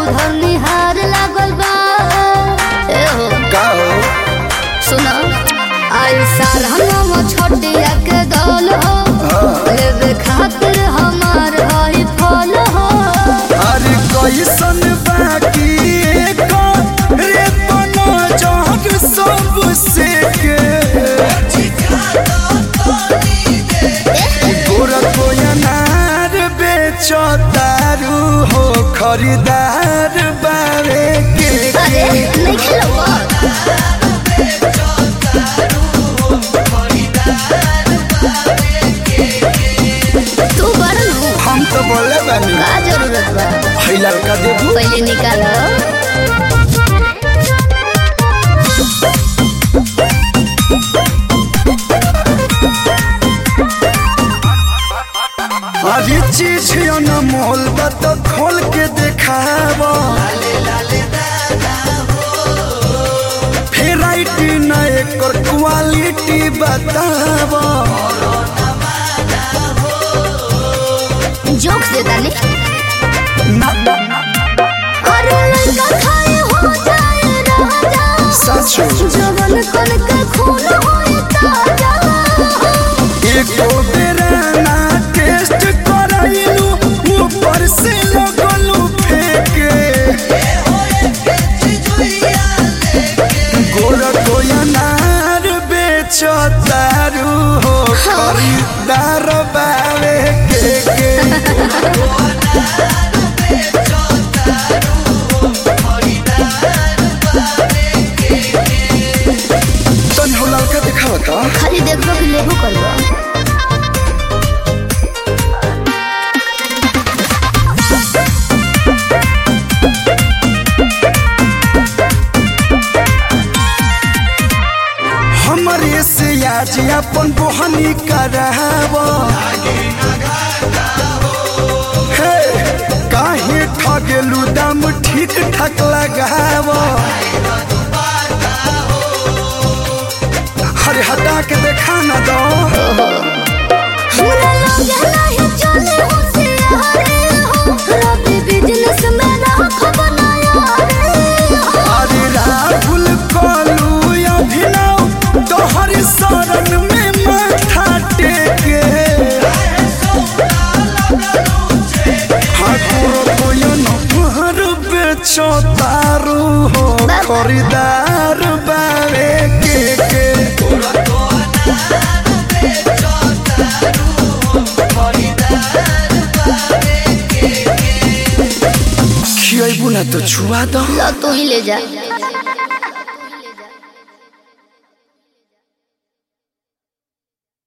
उधर निहार लागल बा ए हो का हो सुना आई साल हम छोटिया के दौल हो लेवे खातिर हमार हई फल हो अरे कैसन बाकी रे बनो जग सबसे के गोरा को अनार बेचो दारू हो खरीदार बारे के अरे नहीं खेलो तू बड़ू हम तो बोले बानी का जरूरत बा है लड़का देबू पहले निकालो अरे चीज अनमोल बा तो खोल के देखावा भेराइटी न एकर क्वालिटी बतावा जोक से डाली ना ना अरे लड़का खाए हो जाए राजा सचो जवन कन के खून होए ताजा एको बेरा ना टेस्ट कराइलू ऊपर से लगलू फेंके गोरा को अनार बेचो दारू हो खरीदार बावे के के तन हो लड़का दिखावा का खाली देखबो कि लेबो करबो हमरे से आज अपन बोहनी कराव हे काहे ठगेलू दाम ठीक ठाक लगाव अरे हटा के देखा ना दो हमरा लगे नहीं चले हो से हरे हो रबी बिजनेस में राख बनाया रे हो अरे राहुल कलू अभिनव तोहर शरण में माथा टेके ठाकुर कोयन भर बेचो तारू हो खरीदार बावे के के खियाबू ना तो छुआ दो लो तू ही ले जा